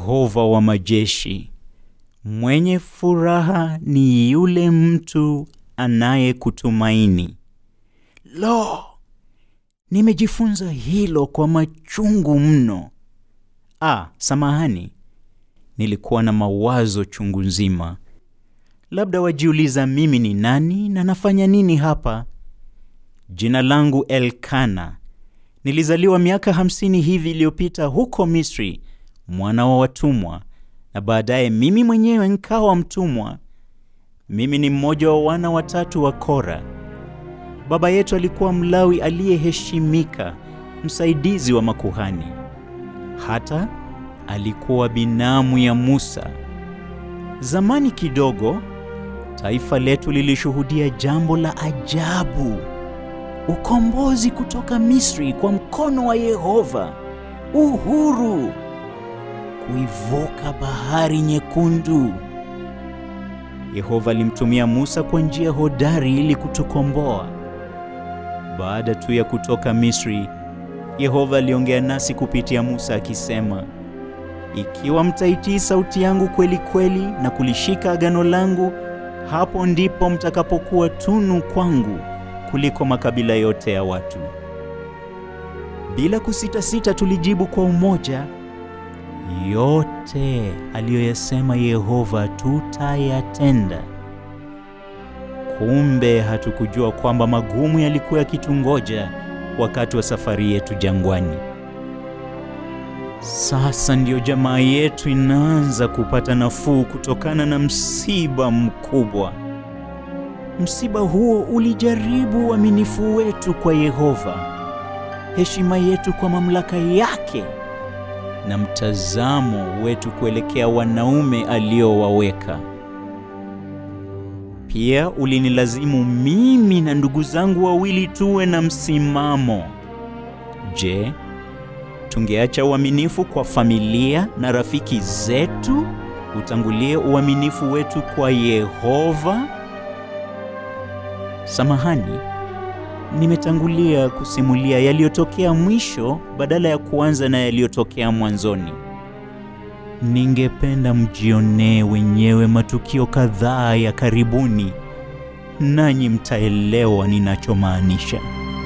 Yehova wa majeshi. Mwenye furaha ni yule mtu anayekutumaini. Lo, nimejifunza hilo kwa machungu mno. Ah, samahani, nilikuwa na mawazo chungu nzima. Labda wajiuliza mimi ni nani na nafanya nini hapa? Jina langu Elkana. Nilizaliwa miaka hamsini hivi iliyopita huko Misri, mwana wa watumwa, na baadaye mimi mwenyewe nkawa mtumwa. Mimi ni mmoja wa wana watatu wa Kora. Baba yetu alikuwa Mlawi aliyeheshimika, msaidizi wa makuhani. Hata alikuwa binamu ya Musa. Zamani kidogo, taifa letu lilishuhudia jambo la ajabu, ukombozi kutoka Misri kwa mkono wa Yehova, uhuru, kuivuka bahari nyekundu. Yehova alimtumia Musa kwa njia hodari ili kutukomboa. Baada tu ya kutoka Misri, Yehova aliongea nasi kupitia Musa akisema, ikiwa mtaitii sauti yangu kweli kweli na kulishika agano langu, hapo ndipo mtakapokuwa tunu kwangu kuliko makabila yote ya watu. Bila kusita-sita tulijibu kwa umoja, yote aliyoyasema Yehova tutayatenda. Kumbe hatukujua kwamba magumu yalikuwa yakitungoja wakati wa safari yetu jangwani. Sasa ndiyo jamaa yetu inaanza kupata nafuu kutokana na msiba mkubwa. Msiba huo ulijaribu uaminifu wetu kwa Yehova, heshima yetu kwa mamlaka yake na mtazamo wetu kuelekea wanaume aliowaweka. Pia ulinilazimu mimi na ndugu zangu wawili tuwe na msimamo. Je, tungeacha uaminifu kwa familia na rafiki zetu utangulie uaminifu wetu kwa Yehova? Samahani, nimetangulia kusimulia yaliyotokea mwisho badala ya kuanza na yaliyotokea mwanzoni. Ningependa mjionee wenyewe matukio kadhaa ya karibuni, nanyi mtaelewa ninachomaanisha.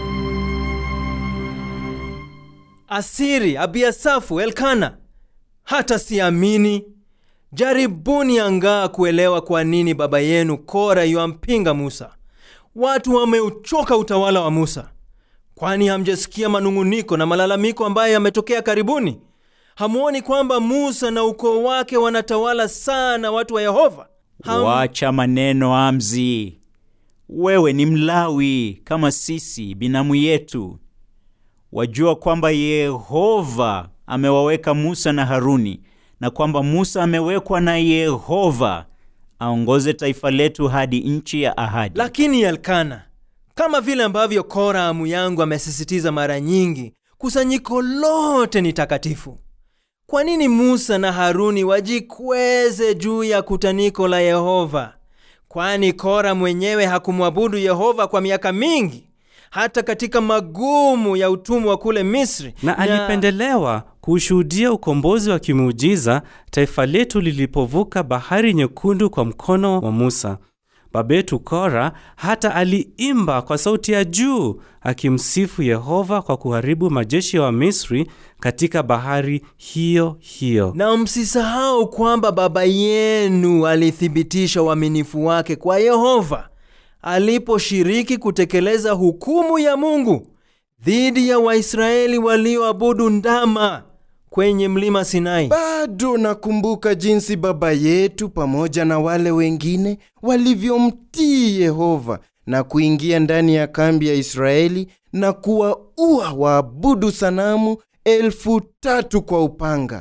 Asiri, Abiasafu, Elkana, hata siamini. Jaribuni angaa kuelewa kwa nini baba yenu Kora yuampinga Musa. Watu wameuchoka utawala wa Musa. Kwani hamjasikia manung'uniko na malalamiko ambayo yametokea karibuni? Hamuoni kwamba Musa na ukoo wake wanatawala sana watu wa Yehova? Ham... Wacha maneno Amzi, wewe ni Mlawi kama sisi, binamu yetu. Wajua kwamba Yehova amewaweka Musa na Haruni, na kwamba Musa amewekwa na Yehova aongoze taifa letu hadi nchi ya ahadi. Lakini Elkana, kama vile ambavyo Kora amu yangu amesisitiza mara nyingi, kusanyiko lote ni takatifu. Kwa nini Musa na Haruni wajikweze juu ya kutaniko la Yehova? Kwani Kora mwenyewe hakumwabudu Yehova kwa miaka mingi, hata katika magumu ya utumwa kule Misri, na alipendelewa kuushuhudia ukombozi wa kimuujiza taifa letu lilipovuka bahari nyekundu kwa mkono wa Musa. Baba yetu Kora hata aliimba kwa sauti ya juu akimsifu Yehova kwa kuharibu majeshi ya wa Misri katika bahari hiyo hiyo. Na msisahau kwamba baba yenu alithibitisha uaminifu wake kwa Yehova aliposhiriki kutekeleza hukumu ya Mungu dhidi ya Waisraeli walioabudu ndama kwenye mlima Sinai. Bado nakumbuka jinsi baba yetu pamoja na wale wengine walivyomtii Yehova na kuingia ndani ya kambi ya Israeli na kuwaua waabudu sanamu elfu tatu kwa upanga.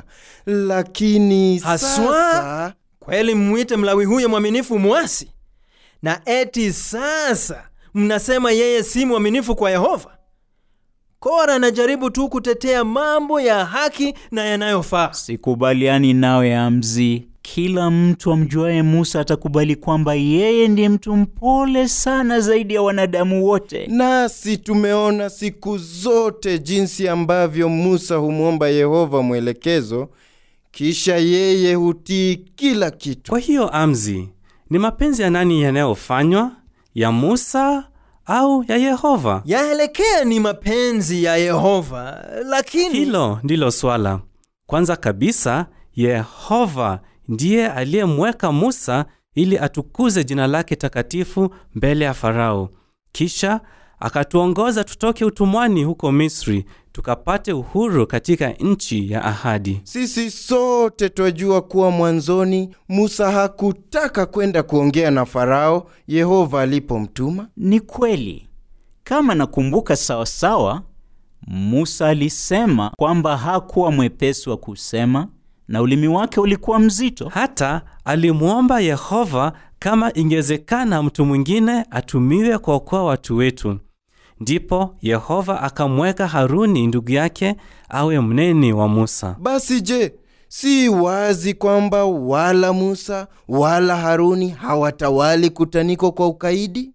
Lakini Haswa sasa kweli mwite Mlawi huyo mwaminifu mwasi, na eti sasa mnasema yeye si mwaminifu kwa Yehova? Kora anajaribu tu kutetea mambo ya haki na yanayofaa. Sikubaliani nawe Amzi. Kila mtu amjuaye Musa atakubali kwamba yeye ndiye mtu mpole sana zaidi ya wanadamu wote. nasi tumeona siku zote jinsi ambavyo Musa humwomba Yehova mwelekezo kisha yeye hutii kila kitu. Kwa hiyo Amzi, ni mapenzi ya nani yanayofanywa, ya Musa au ya Yehova? yaelekea ni mapenzi ya Yehova, lakini Hilo ndilo swala. Kwanza kabisa, Yehova ndiye aliyemweka Musa ili atukuze jina lake takatifu mbele ya Farao. Kisha akatuongoza tutoke utumwani huko Misri, tukapate uhuru katika nchi ya ahadi. Sisi sote twajua kuwa mwanzoni Musa hakutaka kwenda kuongea na Farao Yehova alipomtuma. Ni kweli, kama nakumbuka sawasawa, Musa alisema kwamba hakuwa mwepesi wa kusema na ulimi wake ulikuwa mzito. Hata alimwomba Yehova kama ingewezekana mtu mwingine atumiwe kuokoa watu wetu. Ndipo Yehova akamweka Haruni ndugu yake awe mneni wa Musa. Basi je, si wazi kwamba wala Musa wala Haruni hawatawali kutaniko kwa ukaidi?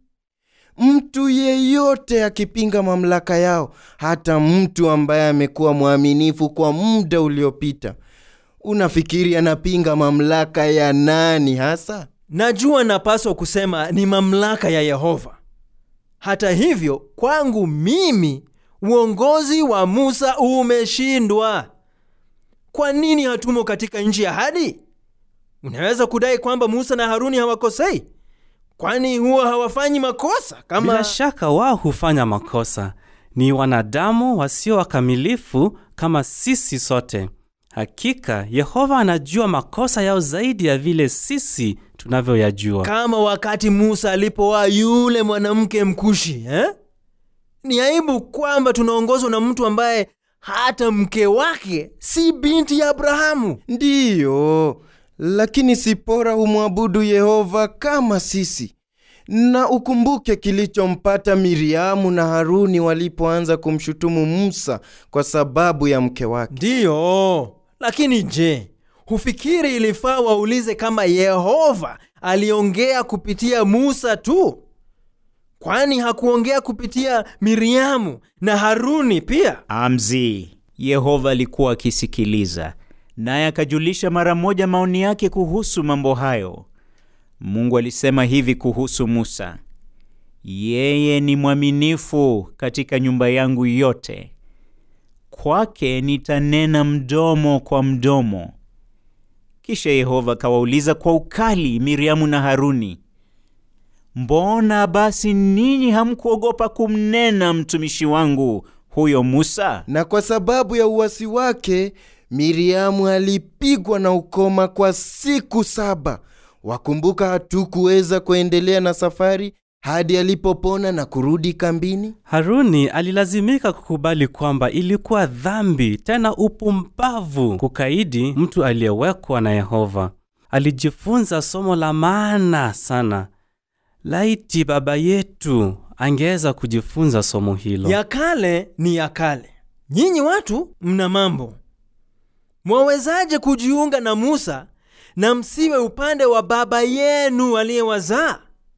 Mtu yeyote akipinga mamlaka yao, hata mtu ambaye amekuwa mwaminifu kwa muda uliopita, unafikiri anapinga mamlaka ya nani hasa? najua napaswa kusema ni mamlaka ya Yehova. Hata hivyo, kwangu mimi uongozi wa Musa umeshindwa. Kwa nini hatumo katika nchi ya ahadi? Unaweza kudai kwamba Musa na Haruni hawakosei, kwani huwa hawafanyi makosa kama Bila shaka wao hufanya makosa, ni wanadamu wasio wakamilifu kama sisi sote. Hakika Yehova anajua makosa yao zaidi ya vile sisi tunavyoyajua. kama wakati Musa alipowaa yule mwanamke mkushi eh? Ni aibu kwamba tunaongozwa na mtu ambaye hata mke wake si binti ya Abrahamu. Ndiyo, lakini Sipora humwabudu Yehova kama sisi. Na ukumbuke kilichompata Miriamu na Haruni walipoanza kumshutumu Musa kwa sababu ya mke wake. Ndiyo, lakini je, hufikiri ilifaa waulize kama Yehova aliongea kupitia Musa tu? Kwani hakuongea kupitia Miriamu na Haruni pia? Amzi, Yehova alikuwa akisikiliza, naye akajulisha mara moja maoni yake kuhusu mambo hayo. Mungu alisema hivi kuhusu Musa: yeye ni mwaminifu katika nyumba yangu yote, kwake nitanena mdomo kwa mdomo. Kisha Yehova akawauliza kwa ukali Miriamu na Haruni, mbona basi ninyi hamkuogopa kumnena mtumishi wangu huyo Musa? Na kwa sababu ya uwasi wake, Miriamu alipigwa na ukoma kwa siku saba. Wakumbuka, hatukuweza kuendelea na safari hadi alipopona na kurudi kambini. Haruni alilazimika kukubali kwamba ilikuwa dhambi tena upumbavu kukaidi mtu aliyewekwa na Yehova. Alijifunza somo la maana sana. Laiti baba yetu angeweza kujifunza somo hilo. Ya kale ni ya kale. Nyinyi watu mna mambo. Mwawezaje kujiunga na Musa na msiwe upande wa baba yenu aliyewazaa?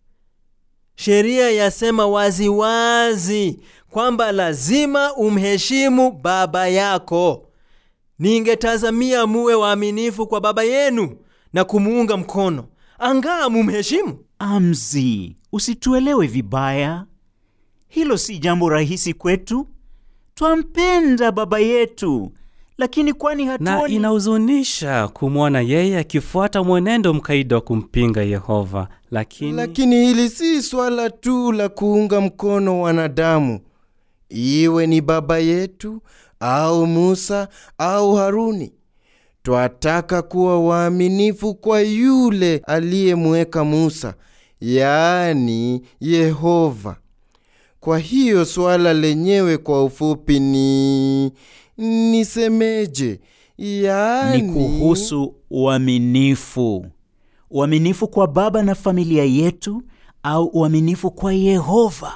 Sheria yasema waziwazi kwamba lazima umheshimu baba yako. Ningetazamia muwe waaminifu kwa baba yenu na kumuunga mkono, angaa mumheshimu. Amzi, usituelewe vibaya. Hilo si jambo rahisi kwetu. Twampenda baba yetu, lakini kwani na hatuoni inahuzunisha kumwona yeye akifuata mwenendo mkaidi wa kumpinga Yehova, lakini, Lakini hili si swala tu la kuunga mkono wanadamu, iwe ni baba yetu au Musa au Haruni. Twataka kuwa waaminifu kwa yule aliyemweka Musa, yaani Yehova. Kwa hiyo swala lenyewe kwa ufupi ni nisemeje? Yaani ni kuhusu uaminifu. Uaminifu kwa baba na familia yetu au uaminifu kwa Yehova?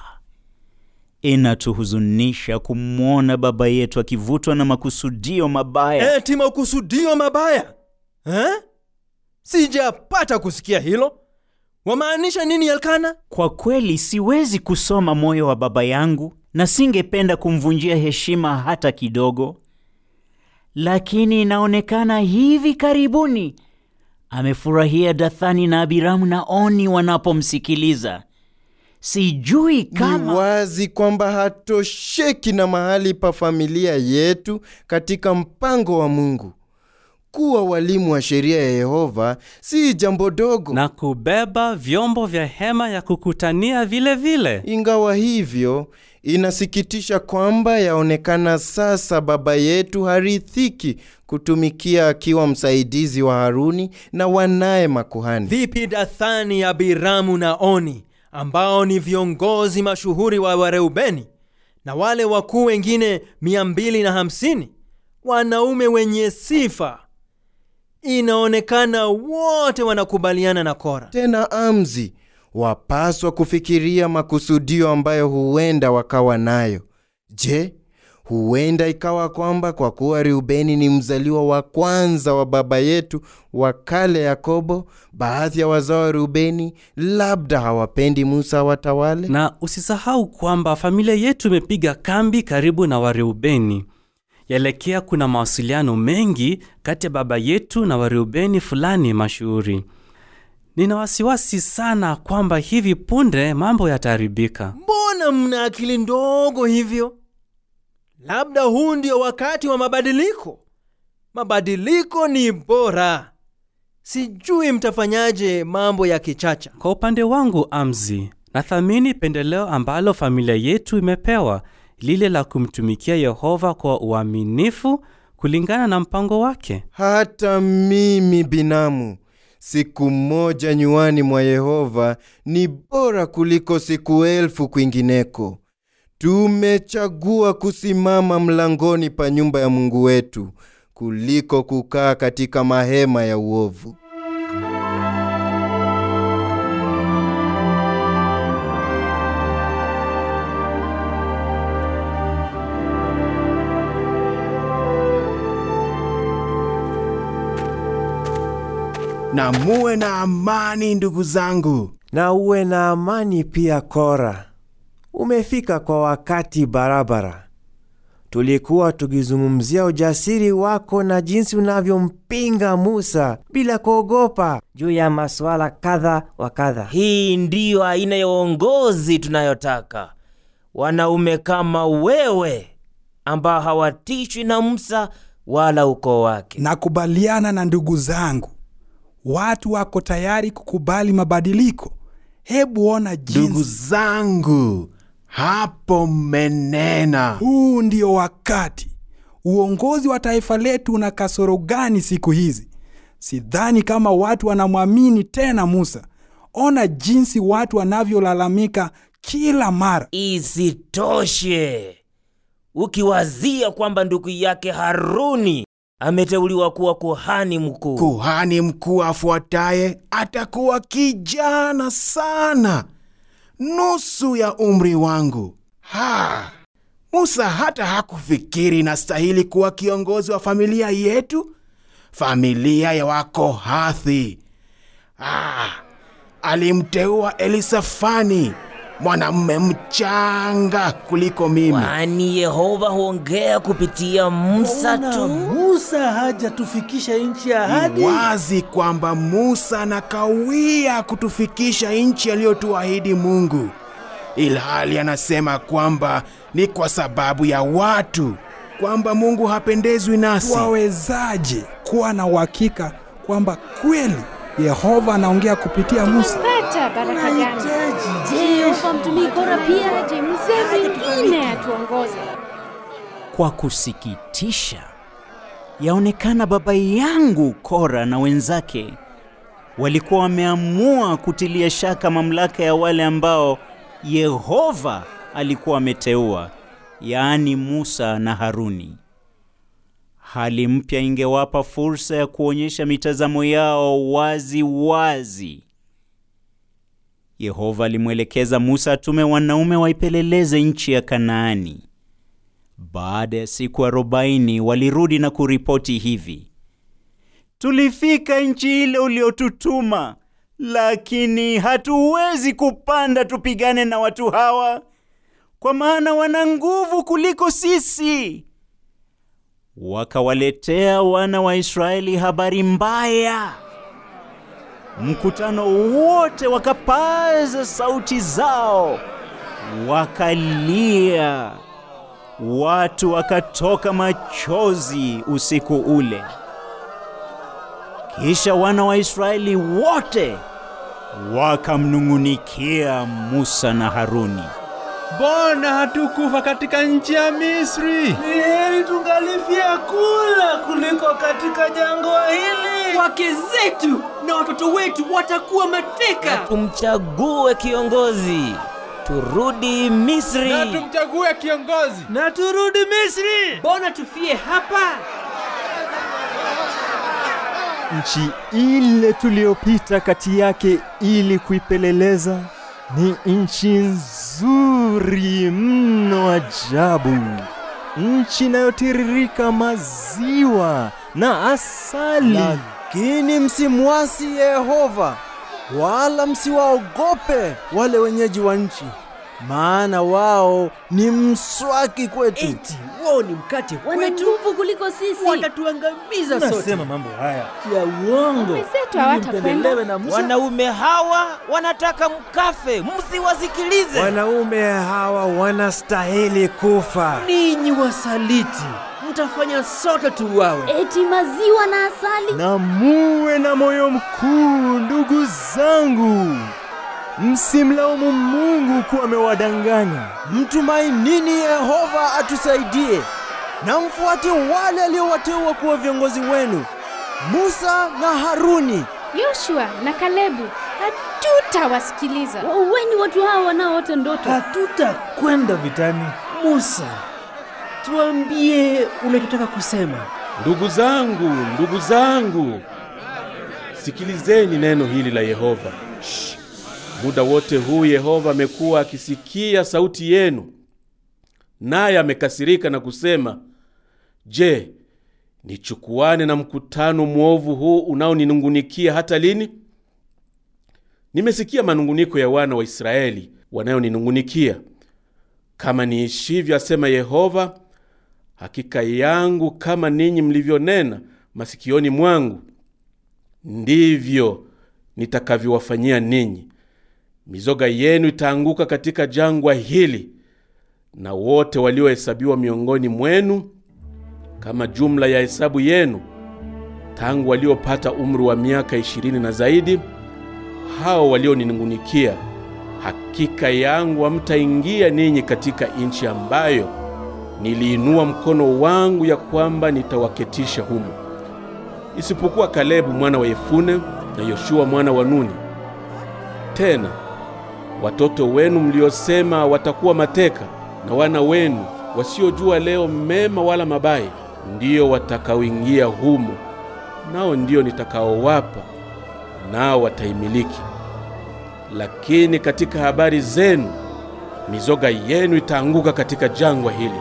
Inatuhuzunisha kumwona baba yetu akivutwa na makusudio mabaya. Eti makusudio mabaya eh? Sijapata kusikia hilo. Wamaanisha nini Elkana? Kwa kweli siwezi kusoma moyo wa baba yangu na singependa kumvunjia heshima hata kidogo. lakini inaonekana hivi karibuni amefurahia Dathani na Abiramu na Oni wanapomsikiliza. Sijui Ni kama wazi kwamba hatosheki na mahali pa familia yetu katika mpango wa Mungu. Kuwa walimu wa sheria ya Yehova si jambo dogo. na kubeba vyombo vya hema ya kukutania vile vile. Ingawa hivyo, inasikitisha kwamba yaonekana sasa baba yetu harithiki kutumikia akiwa msaidizi wa Haruni na wanaye makuhani. Vipi Dathani, Abiramu na Oni ambao ni viongozi mashuhuri wa Wareubeni na wale wakuu wengine 250 wanaume wenye sifa? Inaonekana wote wanakubaliana na Kora. Tena amzi, wapaswa kufikiria makusudio ambayo huenda wakawa nayo. Je, huenda ikawa kwamba kwa kuwa Reubeni ni mzaliwa wa kwanza wa baba yetu wa kale Yakobo, baadhi ya wazao wa Reubeni labda hawapendi Musa watawale? Na usisahau kwamba familia yetu imepiga kambi karibu na Wareubeni. Yelekea kuna mawasiliano mengi kati ya baba yetu na Wareubeni fulani mashuhuri. Nina wasiwasi sana kwamba hivi punde mambo yataharibika. Mbona mna akili ndogo hivyo? Labda huu ndio wakati wa mabadiliko. Mabadiliko ni bora. Sijui mtafanyaje mambo ya kichacha. Kwa upande wangu, Amzi, nathamini pendeleo ambalo familia yetu imepewa, lile la kumtumikia Yehova kwa uaminifu kulingana na mpango wake. Hata mimi binamu, siku moja nywani mwa Yehova ni bora kuliko siku elfu kwingineko. Tumechagua kusimama mlangoni pa nyumba ya Mungu wetu kuliko kukaa katika mahema ya uovu. na muwe na amani ndugu zangu. na uwe na amani pia. Kora, umefika kwa wakati barabara. Tulikuwa tukizungumzia ujasiri wako na jinsi unavyompinga Musa bila kuogopa juu ya masuala kadha wa kadha. Hii ndiyo aina ya uongozi tunayotaka, wanaume kama wewe ambao hawatishwi na Musa wala ukoo wake. Nakubaliana na ndugu zangu, watu wako tayari kukubali mabadiliko. Hebu ona Ndugu jinsi zangu, hapo mmenena. huu ndio wakati. Uongozi wa taifa letu una kasoro gani siku hizi? Sidhani kama watu wanamwamini tena Musa. Ona jinsi watu wanavyolalamika kila mara. Isitoshe, ukiwazia kwamba ndugu yake Haruni ameteuliwa kuwa kuhani mkuu, Kuhani mkuu afuataye atakuwa kijana sana, nusu ya umri wangu. Ha! Musa hata hakufikiri nastahili kuwa kiongozi wa familia yetu, familia ya Wakohathi. Ah, alimteua Elisafani, mwanamume mchanga kuliko mimi. kwani Yehova huongea kupitia Musa tu. Musa hajatufikisha nchi ya ahadi. Ni wazi kwamba Musa anakawia kutufikisha nchi aliyotuahidi Mungu, ilhali anasema kwamba ni kwa sababu ya watu, kwamba Mungu hapendezwi nasi. Wawezaje kuwa na uhakika kwamba kweli Yehova anaongea kupitia Musa? pata baraka gani? Je, Yehova mtumii Kora pia? Je, mzee mwingine atuongoze? Kwa kusikitisha, yaonekana baba yangu Kora na wenzake walikuwa wameamua kutilia shaka mamlaka ya wale ambao Yehova alikuwa ameteua, yaani Musa na Haruni. Hali mpya ingewapa fursa ya kuonyesha mitazamo yao wazi wazi. Yehova alimwelekeza Musa atume wanaume waipeleleze nchi ya Kanaani. Baada ya siku arobaini walirudi na kuripoti hivi: tulifika nchi ile uliotutuma, lakini hatuwezi kupanda tupigane na watu hawa, kwa maana wana nguvu kuliko sisi. wakawaletea wana wa Israeli habari mbaya. Mkutano wote wakapaza sauti zao, wakalia. Watu wakatoka machozi usiku ule. Kisha wana wa Israeli wote wakamnung'unikia Musa na Haruni. Mbona hatukufa katika nchi ya Misri? Ni heri tungalifia kula kuliko katika jangwa hili. Wake zetu na watoto wetu watakuwa mateka. Tumchague kiongozi, turudi Misri. Na tumchague kiongozi. Na turudi Misri. Mbona tufie hapa? Nchi ile tuliyopita kati yake ili kuipeleleza ni nchi nzuri mno ajabu, nchi inayotiririka maziwa na asali. Lakini msimwasi Yehova, wala msiwaogope wale wenyeji wa nchi, maana wao ni mswaki kwetu. Eti wao ni mkate Wana kwetu, nguvu kuliko sisi. watatuangamiza sote. Nasema mambo haya ya uongo Waume zetu ili hawatakwenda. mpendelewe na Musa. Wanaume hawa wanataka mkafe, msiwasikilize. Wanaume hawa wanastahili kufa. Ninyi wasaliti, mtafanya sote tuuawe. Eti maziwa na asali. Na muwe na moyo mkuu, ndugu zangu, msimlaumu Mungu kuwa amewadanganya. Mtumainini Yehova atusaidie, na mfuate wale aliowateua kuwa viongozi wenu, Musa na Haruni. Yoshua na Kalebu hatutawasikiliza. Waueni watu hawa wanaoota ndoto. Hatutakwenda vitani. Musa, tuambie unachotaka kusema. Ndugu zangu, ndugu zangu, sikilizeni neno hili la Yehova. Shh. Muda wote huu Yehova amekuwa akisikia sauti yenu, naye amekasirika na kusema, Je, nichukuane na mkutano mwovu huu unaoninungunikia hata lini? Nimesikia manunguniko ya wana wa Israeli wanayoninungunikia. Kama niishivyo, asema Yehova, hakika yangu kama ninyi mlivyonena masikioni mwangu, ndivyo nitakavyowafanyia ninyi. Mizoga yenu itaanguka katika jangwa hili, na wote waliohesabiwa miongoni mwenu kama jumla ya hesabu yenu, tangu waliopata umri wa miaka ishirini na zaidi, hao walioninungunikia, hakika yangu hamtaingia ninyi katika nchi ambayo niliinua mkono wangu ya kwamba nitawaketisha humo, isipokuwa Kalebu mwana wa Yefune na Yoshua mwana wa Nuni. Tena watoto wenu mliosema watakuwa mateka na wana wenu wasiojua leo mema wala mabaya, ndiyo watakaoingia humo, nao ndiyo nitakaowapa, nao wataimiliki. Lakini katika habari zenu, mizoga yenu itaanguka katika jangwa hili.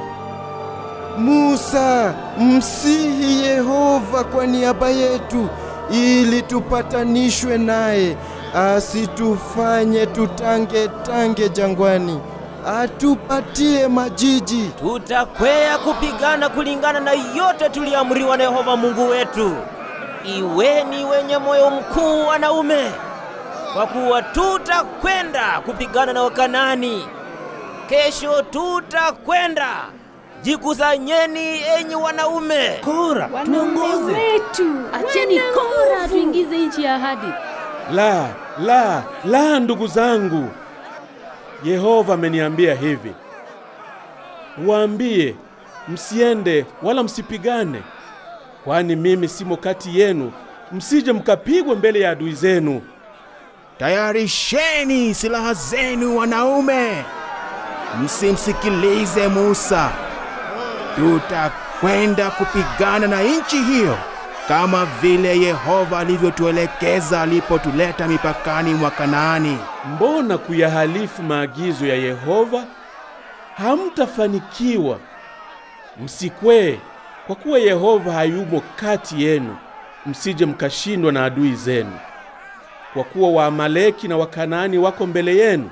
Musa, msihi Yehova kwa niaba yetu ili tupatanishwe naye, asitufanye tutange tange jangwani, atupatie majiji. Tutakwea kupigana kulingana na yote tuliamriwa na Yehova Mungu wetu. Iweni wenye moyo mkuu, wanaume, kwa kuwa tutakwenda kupigana na Wakanani. Kesho tutakwenda. Jikusanyeni enyi wanaume. Kora, Wanaume wetu, acheni Kora atuingize nchi ya ahadi. La, la, la, ndugu zangu, Yehova ameniambia hivi, waambie msiende wala msipigane, kwani mimi simo kati yenu, msije mkapigwa mbele ya adui zenu. Tayarisheni silaha zenu wanaume, msimsikilize Musa. Tutakwenda kupigana na nchi hiyo kama vile Yehova alivyotuelekeza alipotuleta mipakani mwa Kanaani. Mbona kuyahalifu maagizo ya Yehova? Hamtafanikiwa. Msikwee, kwa kuwa Yehova hayumo kati yenu, msije mkashindwa na adui zenu. Kwa kuwa Waamaleki na Wakanaani wako mbele yenu,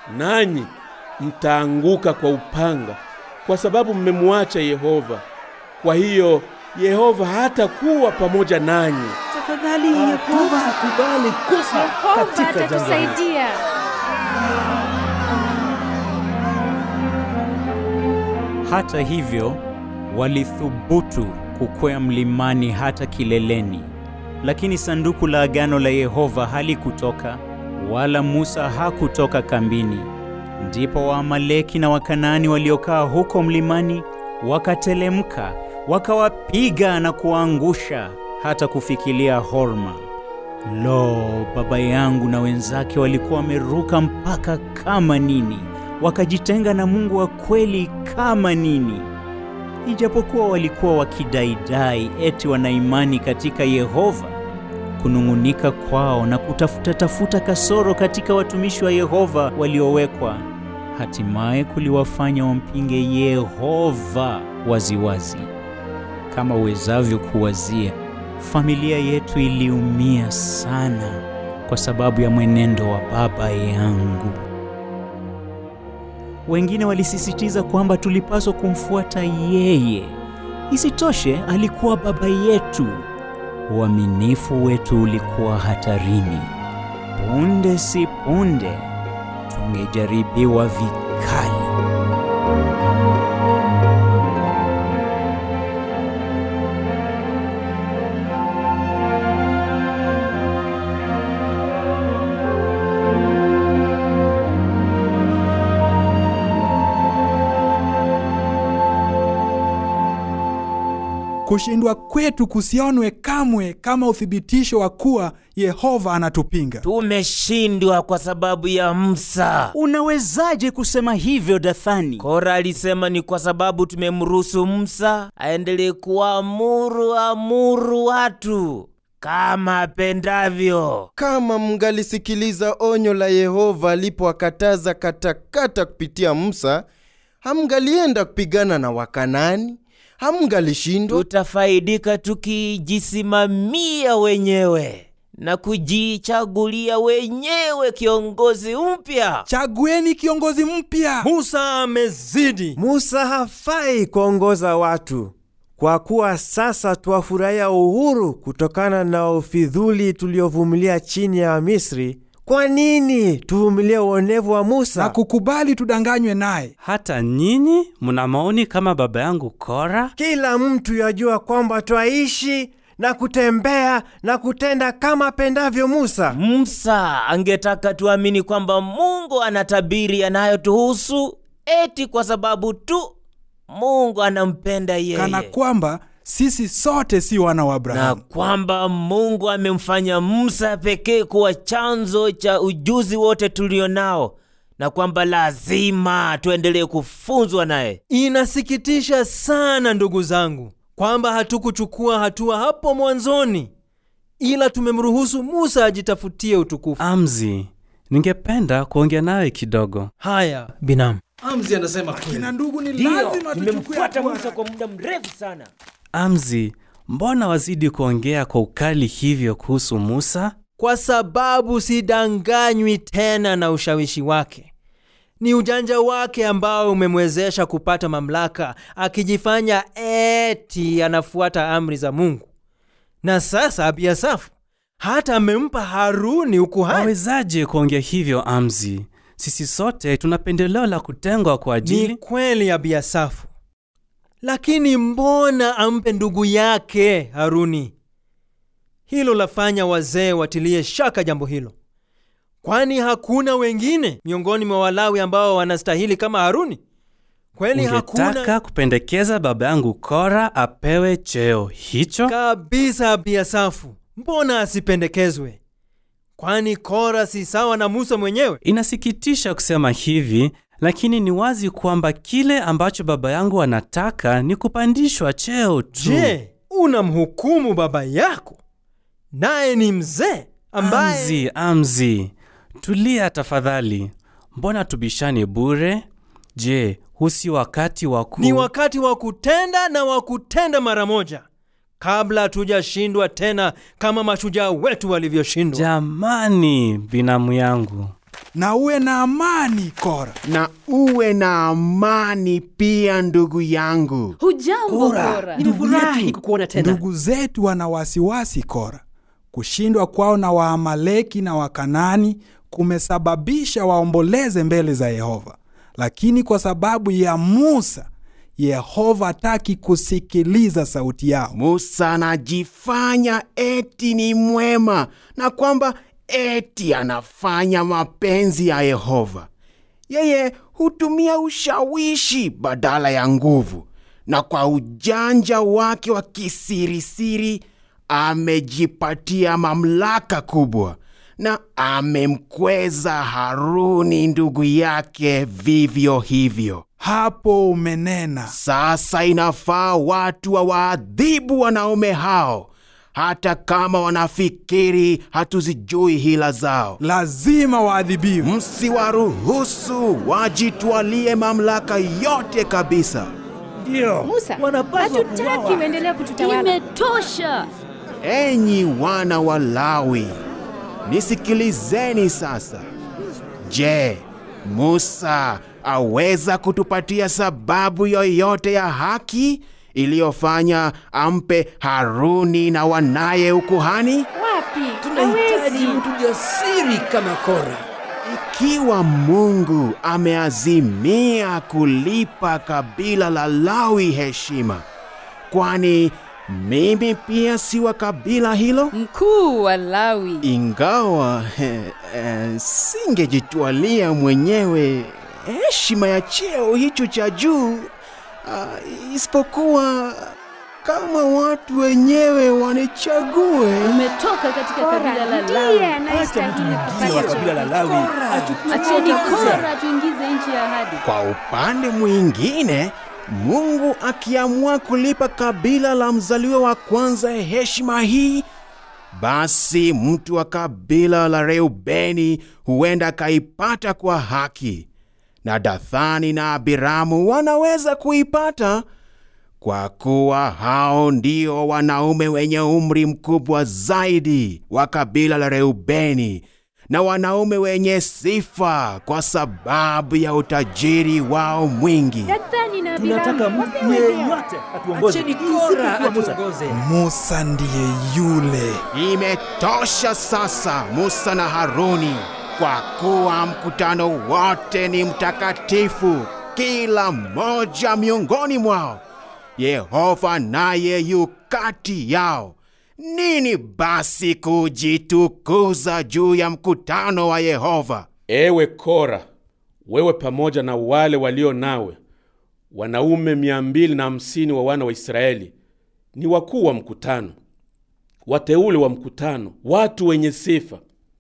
nanyi mtaanguka kwa upanga, kwa sababu mmemwacha Yehova, Kwa hiyo Yehova hatakuwa pamoja nanyi. Tafadhali Yehova hakubali kufa Yehova katika jangwa hili. atatusaidia. Hata hivyo, walithubutu kukwea mlimani hata kileleni, lakini sanduku la agano la Yehova halikutoka, wala Musa hakutoka kambini. Ndipo Waamaleki na Wakanaani waliokaa huko mlimani wakatelemka, wakawapiga na kuwaangusha hata kufikilia Horma. Lo, baba yangu na wenzake walikuwa wameruka mpaka kama nini, wakajitenga na Mungu wa kweli kama nini. Ijapokuwa walikuwa wakidaidai eti wana imani katika Yehova, kunung'unika kwao na kutafuta tafuta kasoro katika watumishi wa Yehova waliowekwa, hatimaye kuliwafanya wampinge Yehova waziwazi. Kama uwezavyo kuwazia, familia yetu iliumia sana kwa sababu ya mwenendo wa baba yangu. Wengine walisisitiza kwamba tulipaswa kumfuata yeye. Isitoshe, alikuwa baba yetu. Uaminifu wetu ulikuwa hatarini. Punde si punde tungejaribiwa vikali. Kushindwa kwetu kusionwe kamwe kama uthibitisho wa kuwa Yehova anatupinga. Tumeshindwa kwa sababu ya Musa. Unawezaje kusema hivyo, Dathani? Kora alisema ni kwa sababu tumemruhusu Musa aendelee kuamuru amuru watu kama apendavyo. Kama mngalisikiliza onyo la Yehova alipowakataza katakata kupitia Musa, hamngalienda kupigana na Wakanani, hamngalishindwa. Tutafaidika tukijisimamia wenyewe na kujichagulia wenyewe kiongozi mpya. Chagueni kiongozi mpya. Musa amezidi. Musa hafai kuongoza watu, kwa kuwa sasa twafurahia uhuru kutokana na ufidhuli tuliovumilia chini ya Misri. Kwa nini tuvumilie uonevu wa Musa na kukubali tudanganywe naye? Hata nyinyi mna maoni kama baba yangu Kora? Kila mtu yajua kwamba twaishi na kutembea na kutenda kama apendavyo Musa. Musa angetaka tuamini kwamba Mungu anatabiri yanayotuhusu eti kwa sababu tu Mungu anampenda yeye, kana kwamba sisi sote si wana wa na Abrahamu. kwamba Mungu amemfanya Musa pekee kuwa chanzo cha ujuzi wote tulio nao, na kwamba lazima tuendelee kufunzwa naye. Inasikitisha sana ndugu zangu kwamba hatukuchukua hatua hapo mwanzoni, ila tumemruhusu Musa ajitafutie utukufu. Amzi, ningependa kuongea nawe kidogo. Haya, binamu. Amzi anasema kweli. Kina ndugu, ni Ndiyo, lazima tuchukue nimemfuata hatua. Musa kwa muda mrefu sana. Amzi, mbona wazidi kuongea kwa ukali hivyo kuhusu Musa? Kwa sababu sidanganywi tena na ushawishi wake. Ni ujanja wake ambao umemwezesha kupata mamlaka, akijifanya eti anafuata amri za Mungu. Na sasa Abiasafu hata amempa Haruni ukuhani. Wawezaje kuongea hivyo Amzi? Sisi sote tuna pendeleo la kutengwa kwa Ni ajili kweli Abiasafu, lakini mbona ampe ndugu yake Haruni? Hilo lafanya wazee watilie shaka jambo hilo, kwani hakuna wengine miongoni mwa Walawi ambao wanastahili kama Haruni? Kweli hakuna ungetaka kupendekeza baba yangu Kora apewe cheo hicho? kabisa. Abiasafu, mbona asipendekezwe? Kwani Kora si sawa na Musa mwenyewe? Inasikitisha kusema hivi, lakini ni wazi kwamba kile ambacho baba yangu anataka ni kupandishwa cheo tu. Je, unamhukumu baba yako naye ni mzee ambaye Amzi, Amzi, tulia tafadhali. Mbona tubishane bure? Je, huu si wakati wa ku... ni wakati wa kutenda na wa kutenda mara moja kabla hatujashindwa tena kama mashujaa wetu walivyoshindwa. Jamani, binamu yangu, na uwe na amani Kora. Na uwe na amani pia ndugu yangu. Hujambo Kora. Nimefurahi kukuona tena. Ndugu zetu wana wasiwasi Kora. Kushindwa kwao na Waamaleki na Wakanani kumesababisha waomboleze mbele za Yehova, lakini kwa sababu ya Musa, Yehova hataki kusikiliza sauti yao. Musa anajifanya eti ni mwema na kwamba eti anafanya mapenzi ya Yehova. Yeye hutumia ushawishi badala ya nguvu, na kwa ujanja wake wa kisirisiri amejipatia mamlaka kubwa na amemkweza Haruni ndugu yake vivyo hivyo. Hapo umenena. Sasa inafaa watu wawaadhibu wanaume hao, hata kama wanafikiri hatuzijui hila zao. Lazima waadhibiwe. Msiwaruhusu wajitwalie mamlaka yote kabisa. Ndio. Musa, Wanapaswa hatutaki kuuawa. uendelee kututawala. Imetosha. Enyi wana wa Lawi, nisikilizeni sasa. Je, Musa aweza kutupatia sababu yoyote ya haki iliyofanya ampe Haruni na wanaye ukuhani? Wapi? Tunahitaji Hawezi. mtu jasiri kama Kora. Ikiwa Mungu ameazimia kulipa kabila la Lawi heshima, kwani mimi pia si wa kabila hilo? Mkuu wa Lawi. Ingawa eh, eh, singejitwalia mwenyewe heshima ya cheo hicho cha juu, ah, isipokuwa kama watu wenyewe wanichague. Umetoka katika kabila la Lawi. Ndio wa kabila la Lawi. Acheni Kora tuingize nchi ya ahadi. Kwa upande mwingine, Mungu akiamua kulipa kabila la mzaliwa wa kwanza heshima hii, basi mtu wa kabila la Reubeni huenda akaipata kwa haki, na Dathani na Abiramu wanaweza kuipata kwa kuwa hao ndio wanaume wenye umri mkubwa zaidi wa kabila la Reubeni na wanaume wenye sifa kwa sababu ya utajiri wao mwingi. Dathani na Tunataka Abiramu mtu wapewe vyeo. yeyote atuongoze. Acheni Ili Kora siku ya Musa. atuongoze. Musa ndiye yule. Imetosha sasa, Musa na Haruni, kwa kuwa mkutano wote ni mtakatifu, kila mmoja miongoni mwao. Yehova naye yu kati yao. Nini basi kujitukuza juu ya mkutano wa Yehova? Ewe Kora, wewe pamoja na wale walio nawe, wanaume mia mbili na hamsini wa wana wa Israeli, ni wakuu wa mkutano, wateule wa mkutano, watu wenye sifa.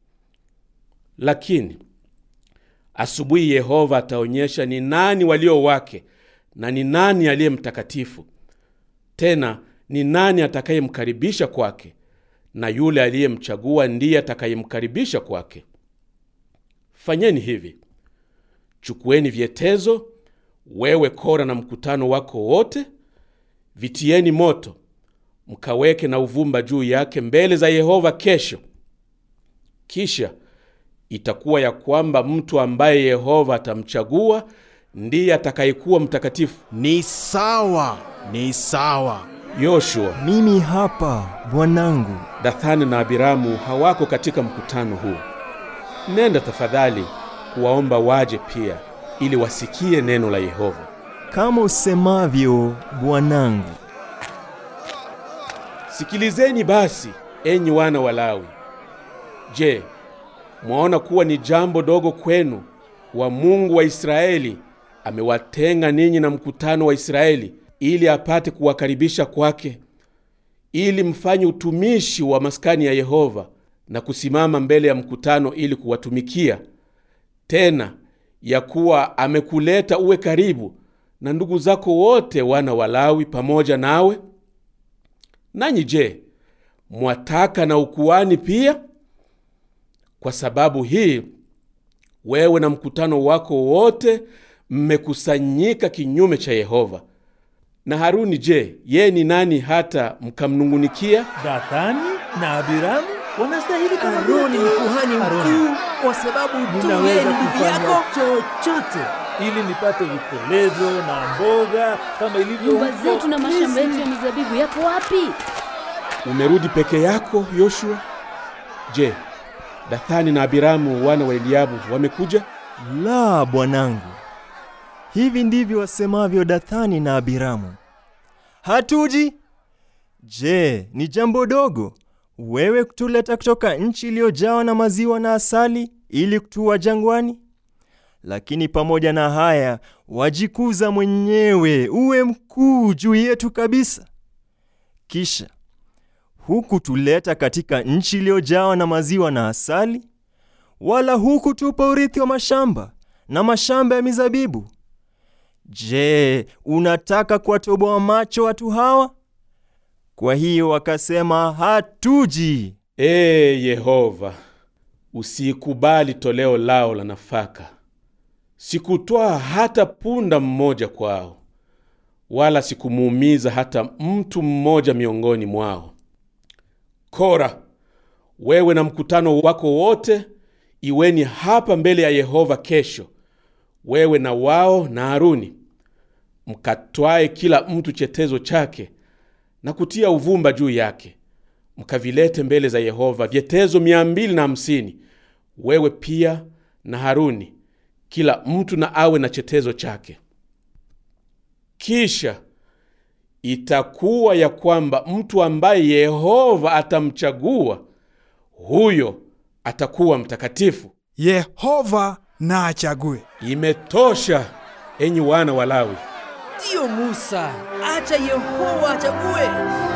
Lakini asubuhi Yehova ataonyesha ni nani walio wake na ni nani aliye mtakatifu, tena ni nani atakayemkaribisha kwake, na yule aliyemchagua ndiye atakayemkaribisha kwake. Fanyeni hivi: chukueni vyetezo, wewe Kora na mkutano wako wote, vitieni moto, mkaweke na uvumba juu yake mbele za Yehova kesho. Kisha itakuwa ya kwamba mtu ambaye Yehova atamchagua ndiye atakayekuwa mtakatifu. Ni sawa, ni sawa. Yoshua, Mimi hapa bwanangu. Dathani na Abiramu hawako katika mkutano huu. Nenda tafadhali kuwaomba waje pia, ili wasikie neno la Yehova. Kama usemavyo bwanangu. Sikilizeni basi, enyi wana wa Lawi. Je, mwaona kuwa ni jambo dogo kwenu wa Mungu wa Israeli amewatenga ninyi na mkutano wa Israeli ili apate kuwakaribisha kwake, ili mfanye utumishi wa maskani ya Yehova na kusimama mbele ya mkutano ili kuwatumikia, tena ya kuwa amekuleta uwe karibu na ndugu zako wote wana wa Lawi pamoja nawe? Nanyi je, mwataka na ukuani pia? Kwa sababu hii wewe na mkutano wako wote mmekusanyika kinyume cha Yehova. Na Haruni je, yeye ni nani hata mkamnung'unikia? Dathani na Abiramu wanastahili kama Aroni vile ni tu. kuhani mkuu kwa sababu tu yeye ninaweza ni ndugu kufanya yako. chochote ili nipate vikolezo na mboga kama ilivyo Nyumba huko zetu na mashamba yetu Misri. ya mizabibu yako wapi? Umerudi peke yako Yoshua? Je, Dathani na Abiramu wana wa Eliabu wamekuja? La, bwanangu. Hivi ndivyo wasemavyo Dathani na Abiramu. Hatuji? Je, ni jambo dogo wewe kutuleta kutoka nchi iliyojawa na maziwa na asali ili kutua jangwani? Lakini pamoja na haya wajikuza mwenyewe, uwe mkuu juu yetu kabisa. Kisha hukutuleta katika nchi iliyojawa na maziwa na asali, wala hukutupa urithi wa mashamba na mashamba ya mizabibu. Je, unataka kuwatoboa macho watu hawa? Kwa hiyo wakasema hatuji. Ee Yehova, usikubali toleo lao la nafaka. Sikutwaa hata punda mmoja kwao, wala sikumuumiza hata mtu mmoja miongoni mwao. Kora, wewe na mkutano wako wote iweni hapa mbele ya Yehova kesho, wewe na wao na Haruni, mkatwae kila mtu chetezo chake na kutia uvumba juu yake, mkavilete mbele za Yehova vyetezo mia mbili na hamsini wewe pia na Haruni, kila mtu na awe na chetezo chake. Kisha itakuwa ya kwamba mtu ambaye Yehova atamchagua huyo atakuwa mtakatifu. Yehova na achague. Imetosha, enyi wana wa Lawi. Ndiyo Musa, acha Yehova achague.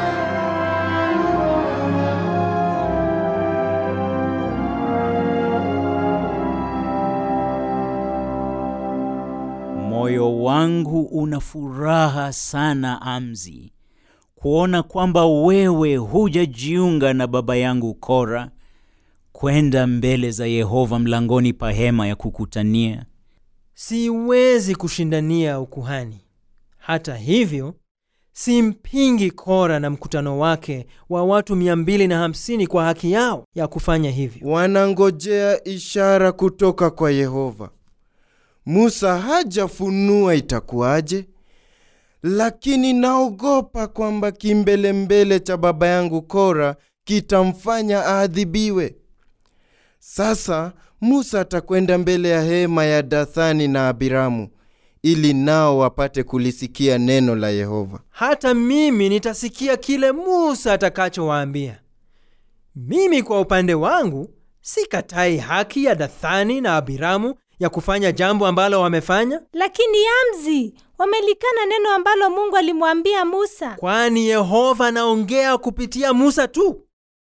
Moyo wangu una furaha sana, Amzi, kuona kwamba wewe hujajiunga na baba yangu Kora kwenda mbele za Yehova mlangoni pa hema ya kukutania. Siwezi kushindania ukuhani. Hata hivyo, simpingi Kora na mkutano wake wa watu 250 kwa haki yao ya kufanya hivyo. Wanangojea ishara kutoka kwa Yehova. Musa hajafunua itakuwaje, lakini naogopa kwamba kimbelembele cha baba yangu Kora kitamfanya aadhibiwe. Sasa Musa atakwenda mbele ya hema ya Dathani na Abiramu ili nao wapate kulisikia neno la Yehova. Hata mimi nitasikia kile Musa atakachowaambia. Mimi kwa upande wangu sikatai haki ya Dathani na Abiramu ya kufanya jambo ambalo wamefanya, Lakini Amzi, wamelikana neno ambalo Mungu alimwambia Musa. kwani Yehova anaongea kupitia Musa tu.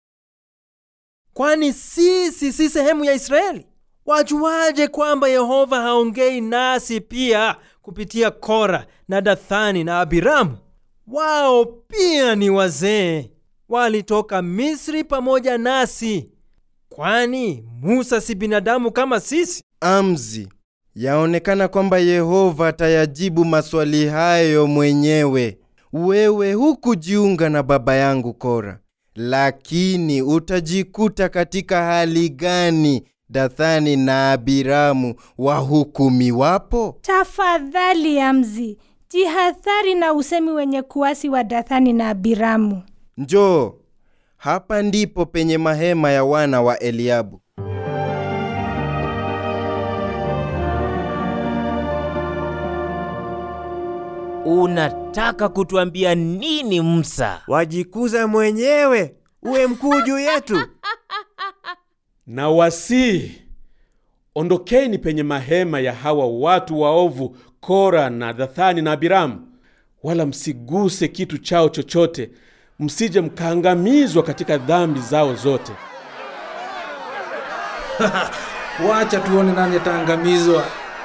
Kwani sisi si sehemu ya Israeli? Wajuaje kwamba Yehova haongei nasi pia kupitia Kora na Dathani na Abiramu? Wao pia ni wazee, walitoka Misri pamoja nasi. Kwani Musa si binadamu kama sisi? Amzi, yaonekana kwamba Yehova atayajibu maswali hayo mwenyewe. Wewe hukujiunga na baba yangu Kora, lakini utajikuta katika hali gani Dathani na Abiramu wahukumiwapo? Tafadhali Amzi, jihadhari na usemi wenye kuasi wa Dathani na Abiramu. Njoo, hapa ndipo penye mahema ya wana wa Eliabu. Unataka kutuambia nini Musa? Wajikuza mwenyewe, uwe mkuu juu yetu. Na wasii, ondokeni penye mahema ya hawa watu waovu Kora na Dathani na Abiramu, wala msiguse kitu chao chochote, msije mkaangamizwa katika dhambi zao zote. Wacha tuone nani ataangamizwa.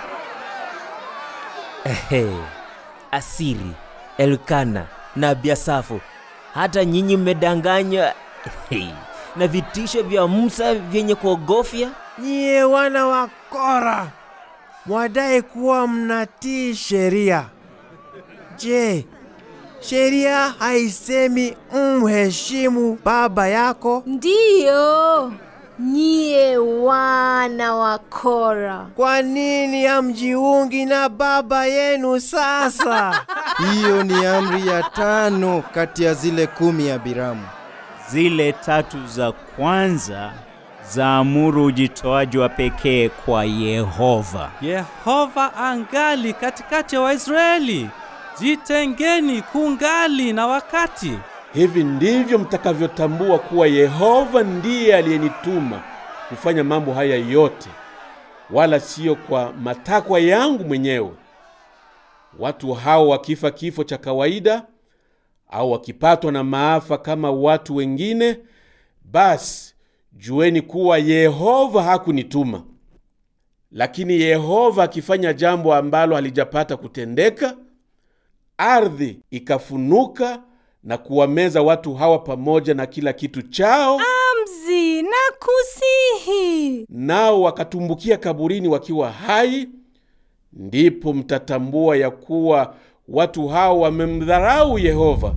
Ehe, Asiri, Elkana na Abiasafu, hata nyinyi mmedanganywa ehe, na vitisho vya Musa vyenye kuogofya. Nyie wana wa Kora, mwadai kuwa mnatii sheria. Je, sheria haisemi mheshimu baba yako? Ndiyo, nyie wana wa Kora. Kwa nini hamjiungi na baba yenu sasa? Hiyo ni amri ya tano kati ya zile kumi ya Biramu. Zile tatu za kwanza zaamuru ujitoaji wa pekee kwa Yehova. Yehova angali katikati ya Waisraeli. Jitengeni kungali na wakati. Hivi ndivyo mtakavyotambua kuwa Yehova ndiye aliyenituma kufanya mambo haya yote, wala siyo kwa matakwa yangu mwenyewe. Watu hao wakifa kifo cha kawaida au wakipatwa na maafa kama watu wengine, basi jueni kuwa Yehova hakunituma. Lakini Yehova akifanya jambo ambalo halijapata kutendeka, ardhi ikafunuka na kuwameza watu hawa pamoja na kila kitu chao, Amzi na kusihi. nao wakatumbukia kaburini wakiwa hai, ndipo mtatambua ya kuwa watu hao wamemdharau Yehova.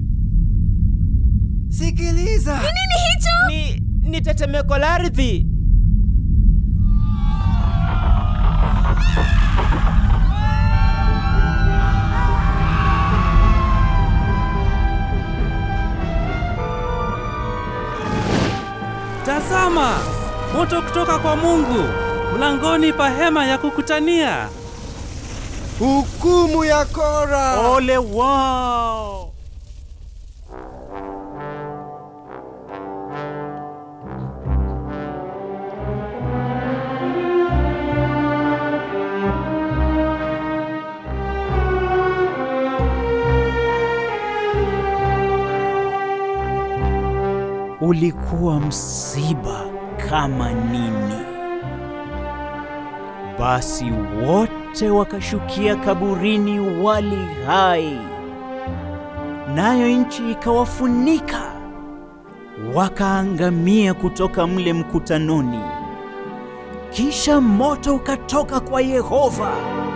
Sikiliza. Nini hicho? Ni, ni tetemeko la ardhi. Tazama, moto kutoka kwa Mungu mlangoni pa hema ya kukutania. Hukumu ya Kora. Ole wao! Ulikuwa msiba kama nini. Basi wote wakashukia kaburini wali hai, nayo nchi ikawafunika, wakaangamia kutoka mle mkutanoni. Kisha moto ukatoka kwa Yehova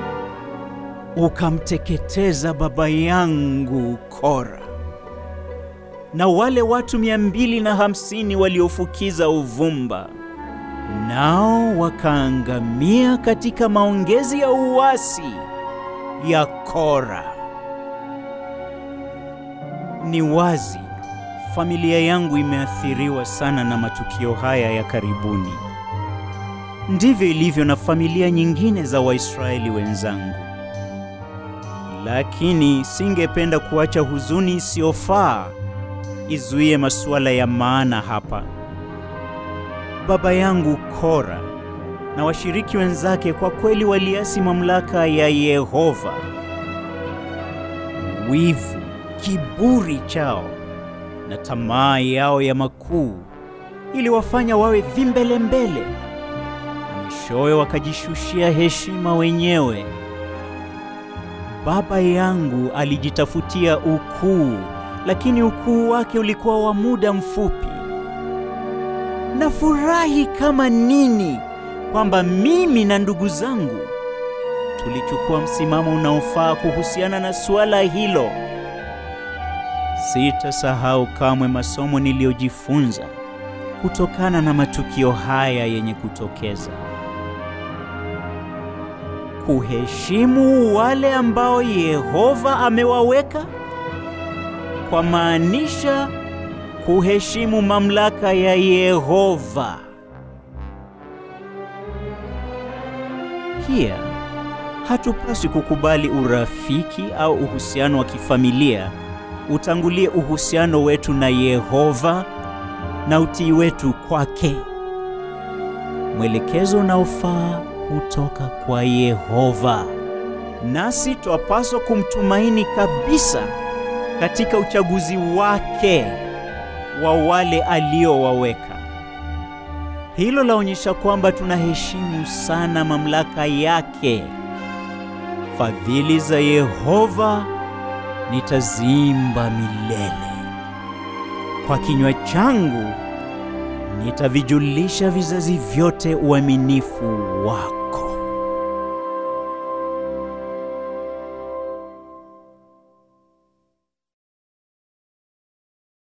ukamteketeza baba yangu Kora na wale watu mia mbili na hamsini waliofukiza uvumba nao wakaangamia katika maongezi ya uasi ya Kora. Ni wazi familia yangu imeathiriwa sana na matukio haya ya karibuni. Ndivyo ilivyo na familia nyingine za Waisraeli wenzangu. Lakini singependa kuacha huzuni isiyofaa izuie masuala ya maana hapa. Baba yangu Kora na washiriki wenzake kwa kweli waliasi mamlaka ya Yehova. Wivu, kiburi chao na tamaa yao ya makuu iliwafanya wawe vimbelembele, na mwishowe wakajishushia heshima wenyewe. Baba yangu alijitafutia ukuu, lakini ukuu wake ulikuwa wa muda mfupi. Nafurahi kama nini kwamba mimi na ndugu zangu tulichukua msimamo unaofaa kuhusiana na suala hilo. Sitasahau kamwe masomo niliyojifunza kutokana na matukio haya yenye kutokeza. Kuheshimu wale ambao Yehova amewaweka kwa maanisha kuheshimu mamlaka ya Yehova. Pia hatupaswi kukubali urafiki au uhusiano wa kifamilia utangulie uhusiano wetu na Yehova na utii wetu kwake. Mwelekezo unaofaa hutoka kwa Yehova, nasi twapaswa kumtumaini kabisa katika uchaguzi wake wa wale aliowaweka. Hilo laonyesha kwamba tunaheshimu sana mamlaka yake. Fadhili za Yehova nitaziimba milele. Kwa kinywa changu nitavijulisha vizazi vyote uaminifu wako.